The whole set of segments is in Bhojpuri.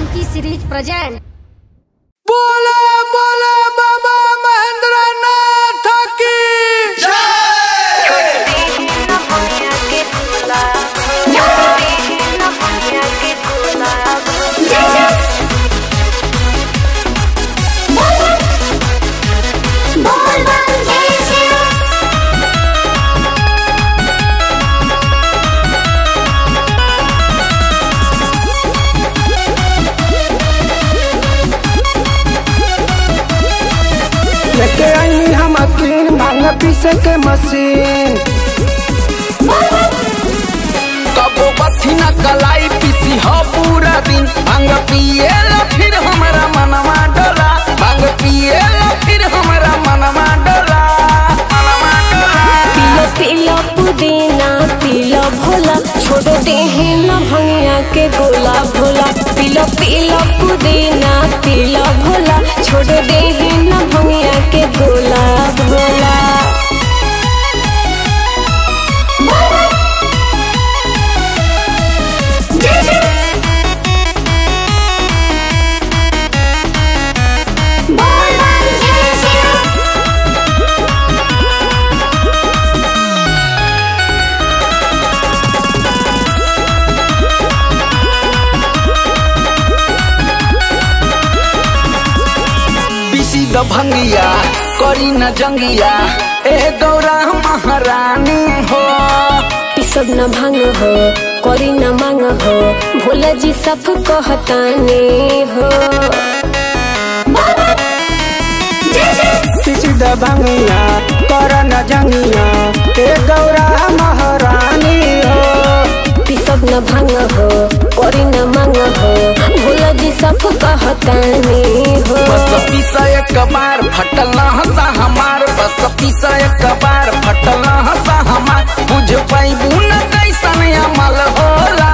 जानकी सीरीज प्रेजेंट बोले बोले बाबा महेंद्र नाथ की लेके आई हम अकीन भांग पीसे के मशीन कबो बथी न कलाई पीसी हो पूरा दिन भांग पिएला फिर हमारा मनवा डोला भांग पिएला फिर हमारा मनवा डोला मनवा डोला पीला पीला पुदीना पीला भोला छोड़ दे है न भंगिया के गोला भोला पीला पीला पुदीना पीला भोला छोड़ दे है न भंगिया के गोला भोला पीसी द भंगिया करी न जंगिया ए गौरा महारानी हो पिसब न भांग हो करी न मांग हो भोला जी सब कहताने हो पीसी द भंगिया कर न जंगिया ए गौरा महारानी हो पिसब न भांग हो करी न मांग हो भोला जी सब कहताने हो बस पीसा एक बार फटल न हंसा हमार बस पीसा एक बार फटल न हंसा हमार बुझ पैबू न कैसन अमल होला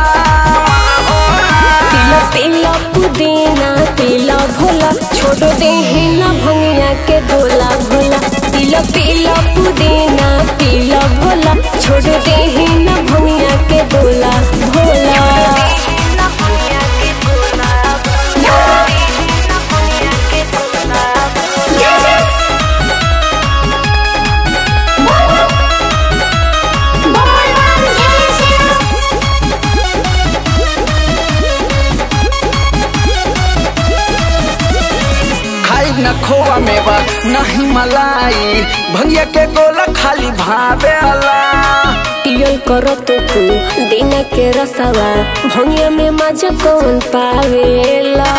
पीला पीला पुदीना पीला भोला छोड़ दे है न भंगिया के गोला भोला पीला पीला पुदीना पीला भोला छोड़ दे है न भंगिया के गोला भोला खाई न खोआ मेवा नहीं मलाई भंगिया के गोला खाली भावे अला पियल करो तो तू दिन के रसवा भंगिया में मजा कौन पावेला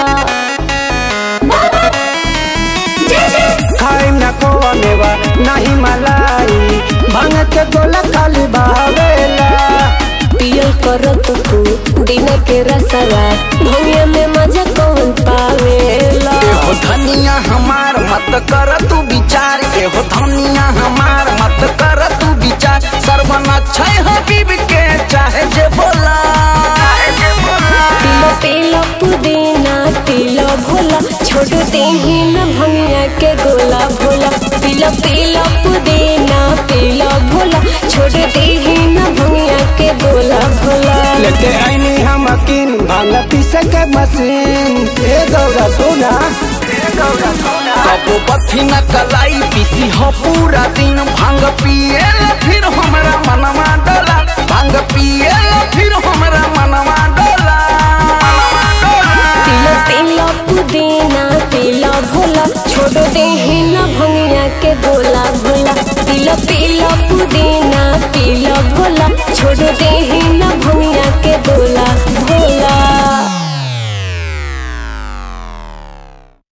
खाई न खोआ मेवा नहीं मलाई भांग के गोला खाली भावेला पियल करो तो तू दिन के रसवा भंगिया में मजा कौन पावेला एहो धनिया हमार मत कर तू विचार एहो धनिया हमार मत कर तू विचार सर्वन अक्षय हबीब के चाहे जे बोला पीला पीला पुदीना पीला भोला छोड़ दे ही न भंगिया के गोला भोला पीला पीला पुदीना पीला भोला छोड़ दे ही न भंगिया के गोला भोला लेके आईनी हम अकीन भांग पीसे के मशीन ए गौरा सोना कबो बथी न कलाई पीसी हो पूरा दिन भांग पिएला फिर हमरा मनवा डोला भांग पिएला फिर हमरा मनवा डोला पीला पीला पुदीना पीला भोला छोड़ दे ही न भंगिया के गोला भोला पीला पीला पुदीना पीला भोला छोड़ दे ही न